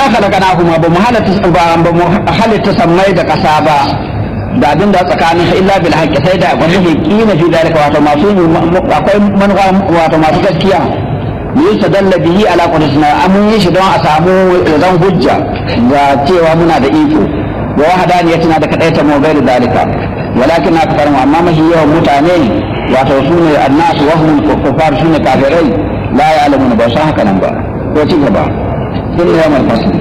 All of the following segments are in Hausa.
khalaqnahuma ba mu halatta ba mu halatta sammai da kasa ba da abin da tsakanin illa bil haqqi sai da wani ne kima fi dalika wato masu akwai manufa wato masu gaskiya yustadalla bihi ala qudratina amun yi shi don a samu zan hujja ga cewa muna da iko wa wahadaniyatina da kadaita mu bai da dalika walakin na kafar mu amma mahi yawan mutane wato sune annasu wa hum kuffar sune kafirai la ya'lamun ba san haka nan ba ko ci gaba sun yi yawan fasli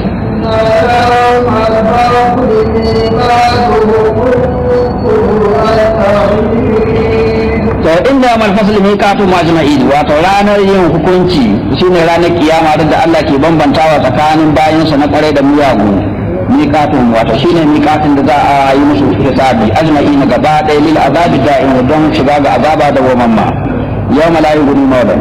to inda mal fasli miqatu majma'in wato ranar yin hukunci shine ranar kiyama da Allah ke bambantawa tsakanin bayinsa na kare da miyagu miqatun wato shine miqatin da za a yi musu hisabi ajma'in gaba ɗaya lil azabi da'in don shiga ga azaba da wamamma yawma la yughni mawlan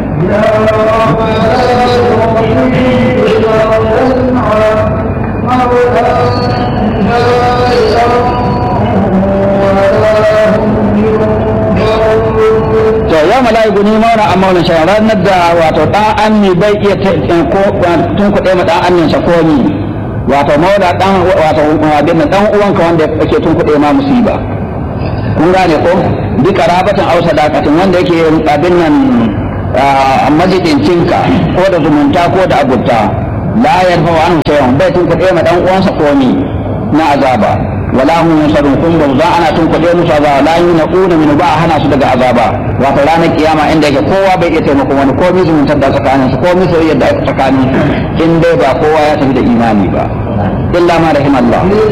to yau mala'iku ni mauna amma wani shan ranar da wato dan anni bai iya ko tun kuɗe ma dan annin sa komi wato mauna dan wato abin da dan uwanka wanda yake tun kuɗe ma musiba kun gane ko bi karabatan aw sadaqatin wanda yake abin nan majidincinka ko da zumunta ko da abutta la yarfa wa anhu shay'un bai tun kuɗe ma dan uwansa komi na azaba wala hum yusarun kun ba za ana tun kuɗe musu azaba la yunquna min ba hana su daga azaba wato ranar kiyama inda yake kowa bai iya taimakon wani ko zumuntar da tsakanin su ko soyayyar da tsakanin su in dai ba kowa ya tafi da imani ba illa ma rahim Allah